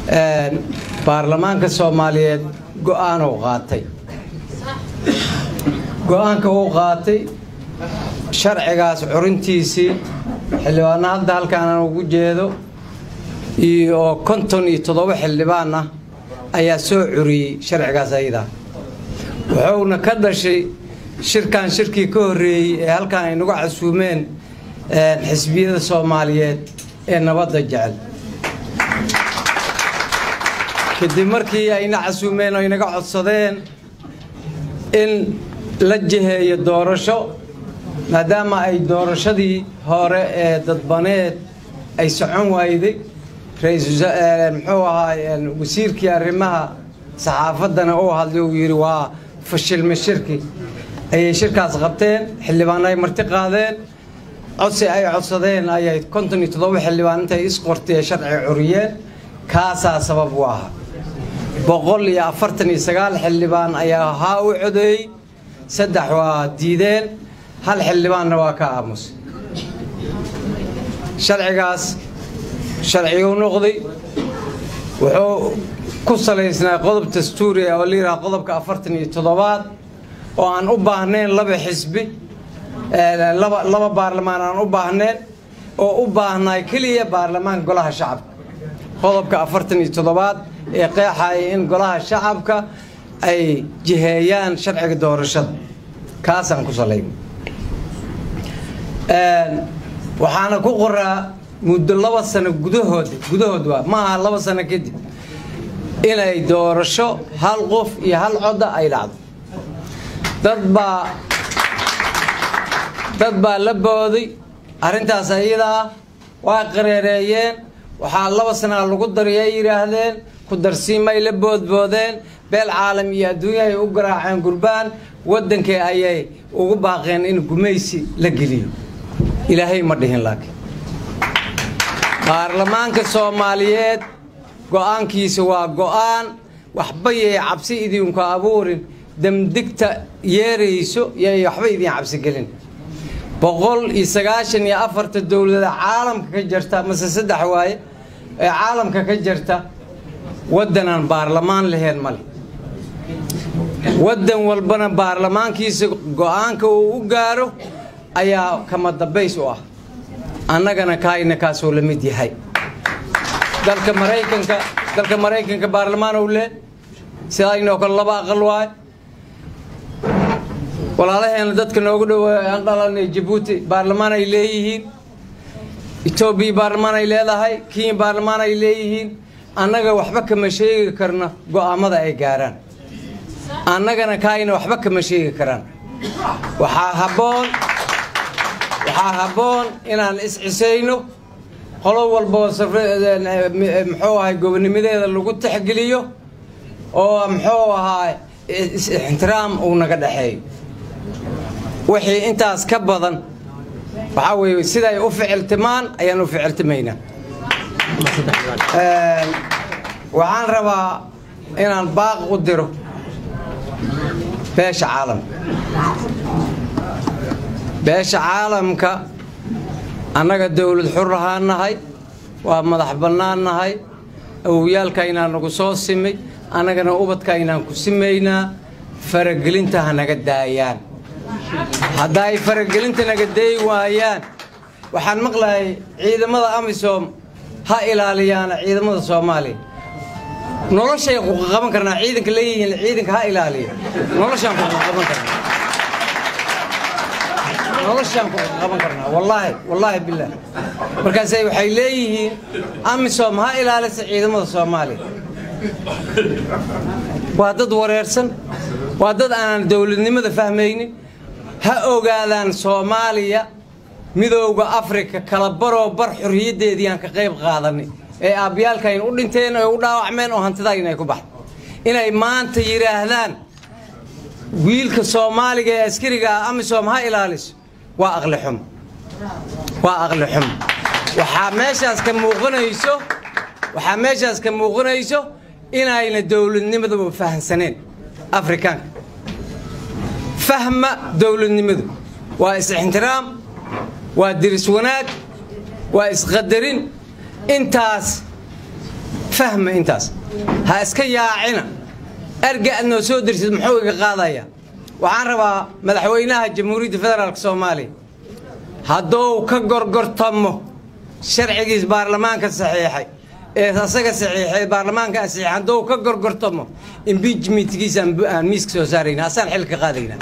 baarlamaanka soomaaliyeed go'aanuu qaatay go'aanka uu qaatay sharcigaas curintiisii xildhibaanna hadda halkaanaan ugu jeedo oo konton iyo toddoba xildhibaan ah ayaa soo curiyey sharcigaas ayadaa wuxuuna ka dhashay shirkan shirkii ka horreeyey ee halkan ay nagu casuumeen xisbiyada soomaaliyeed ee nabadda jecel kadib markii ayna casuumeen oo inaga codsadeen in la jiheeyo doorasho maadaama ay doorashadii hore ee dadbaneed ay socon waayday muxuu ahaa wasiirkii arrimaha saxaafaddana uu hadlay uu yidhi waa fashilme shirki ayay shirkaas qabteen xildhibaan ay marti qaadeen codsi ay codsadeen ayay konton iyo toddoba xildhibaan intay isqortee sharci curiyeen kaasaa sabab u ahaa boqol iyo afartan iyo sagaal xildhibaan ayaa haa u codeeyey saddex waa diideen hal xildhibaanna waa ka aamusay sharcigaas sharciguu noqday wuxuu ku salaysnaa qodob dastuuriya oo la yidhaha qodobka afartan iyo toddobaad oo aan u baahnayn laba xisbi laba baarlamaan aan u baahnayn oo u baahnaay keliya baarlamaanka golaha shacabka qodobka afartan iyo toddobaad ee qeexaya in golaha shacabka ay jiheeyaan sharciga doorashada kaasaan ku salayn waxaana ku qoraa muddo laba sano gudahood gudahood waa ma aha laba sano kadib inay doorasho hal qof iyo hal codda ay dhacdo dad baa dad baa la booday arrintaas ayadaa waa qareereeyeen waxaa laba sanaa lagu dariyay yidhaahdeen ku darsiimay la boodboodeen beel caalam iyo adduunya ay u garaaceen gurbaan waddankii ayay ugu baaqeen in gumaysi la geliyo ilaahay ma dhihin laakiin baarlamaanka soomaaliyeed go'aankiisa waa go'aan waxba yay cabsi idinku abuurin demdigta yeerayso yay waxba idin cabsigelin boqol iyo sagaashan iyo afarta dowlada caalamka ka jirta mase saddex waaye ee caalamka ka jirta waddanaan baarlamaan lahayn male waddan walbana baarlamaankiisa go'aanka uu u gaaro ayaa kama dambays u ah annagana kaayna kaasoo la mid yahay dalka maraykanka dalka maraykanka baarlamaan ou leh sidaynoo kale laba aqal waaye walaalaheena dadka noogu dhowa aan dhalanay jabuuti baarlamaan ay leeyihiin etoobiya baarlamaan ay leedahay kenya baarlamaan ay leeyihiin annaga waxba kama sheegi karno go'aamada ay gaaraan annagana kaayna waxba kama sheegi karaan waxaa habboon waxaa habboon inaan is-cisayno qolo walboo muxuu ahay gobonimadeeda lagu tixgeliyo oo muxuu ahaa ixtiraam uu naga dhexeeyo wixii intaas ka badan waxaa weeye siday u ficiltimaan ayaan u ficiltimaynaa waxaan rabaa inaan baaq u diro beesha caalamka beesha caalamka annaga dawlad xur ahaan nahay waa madax bannaan nahay awowyaalkaynaa nagu soo simay annagana ubadkaynaan ku simaynaa faragelinta ha naga daayaan hadda ay faragelinta naga dayi waayaan waxaan maqlayay ciidamada amisom ha ilaaliyaana ciidamada soomaaliya noloshay kuqaqaban karnaa ciidanka leeyihiin ciidanka ha ilaaliya noloshaan kuqaqaban karnaa noloshaan kuqaqaban karnaa wallaahi wallaahi bilah markaasay waxay leeyihiin amisom ha ilaalisa ciidamada soomaaliya waa dad wareersan waa dad aanan dowladnimada fahmaynin ha ogaadaan soomaaliya midowda afrika kala baroo bar xorriyaddeedii aan ka qayb qaadanay ee aabbiyaalkayn u dhinteen ee u dhaawacmeen oo hantidayna ay ku baxday inay maanta yidhaahdaan wiilka soomaaliga ee askariga ah amisom ha ilaaliso waa aqli xumo waa aqli xumo waxaa meeshaas ka muuqanayso waxaa meeshaas ka muuqanayso inayna dowladnimadaba fahamsaneen afrikaanka fahma dowladnimadu waa is-ixtiraam waa diris wanaag waa isqadarin intaas fahma intaas ha iska yaacina erga aad noo soo dirsid muxuu iga qaadaya waxaan rabaa madaxweynaha jamhuuriyadda federaalk soomaaliya hadduu ka gorgortamo sharcigiis baarlamaanka saxiixay ee asaga saxiixay baarlamaanka saxiixay hadduu ka gorgortamo impeachmentkiisa aan miiska soo saarayna asaan xilka ka qaadaynaa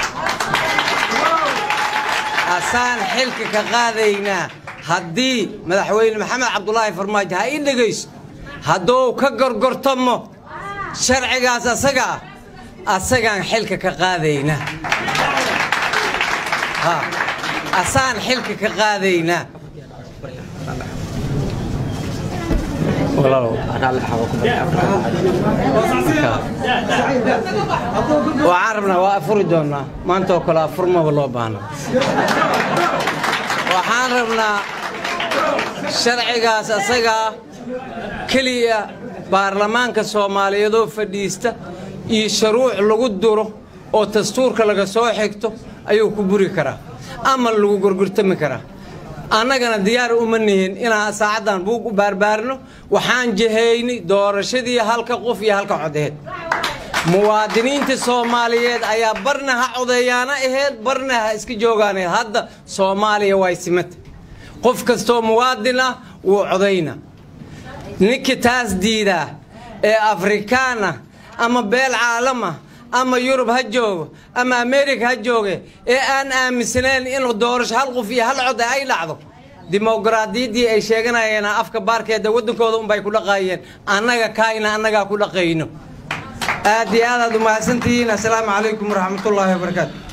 asaan xilka ka qaadaynaa haddii madaxweyne maxamed cabdulaahi farmaajo ha ii dhegayso hadduu ka gorgortamo sharcigaas asaga ah asagaan xilka ka qaadaynaa asaan xilka ka qaadaynaa waxaan rabnaa waa afuri doonnaa maanta oo kale afurmaba loo baahna waxaan rabnaa sharcigaas asagaa keliya baarlamaanka soomaaliyeedoo fadhiista iyo shuruuc lagu duro oo dastuurka laga soo xigto ayuu ku buri karaa ama lagu gorgortami karaa annagana diyaar uma nihin inaan saacaddan buug u baarbaarno waxaan jahayni doorashadii halka qof iyo halka codeed muwaadiniinta soomaaliyeed ayaa barna ha codeeyaana aheyd barna ha iska joogaana hadda soomaaliya way simata qof kastoo muwaadin ah wuu codayna ninka taas diidaa ee afrikaan ah ama beel caalam ah ama yurub ha joogo ama amerika ha jooge ee aan aaminsanayn inuu doorasho hal qof iyo hal cod ay dhacdo dimoqraadiyaddii ay sheeganayeen afka baarkeeda waddankooda unbay ku dhaqaayeen annaga kaayna annagaa ku dhaqayno aad iyo aad aad u mahadsantihiin assalaamu calaykum waraxmatullaahi wabarakaatu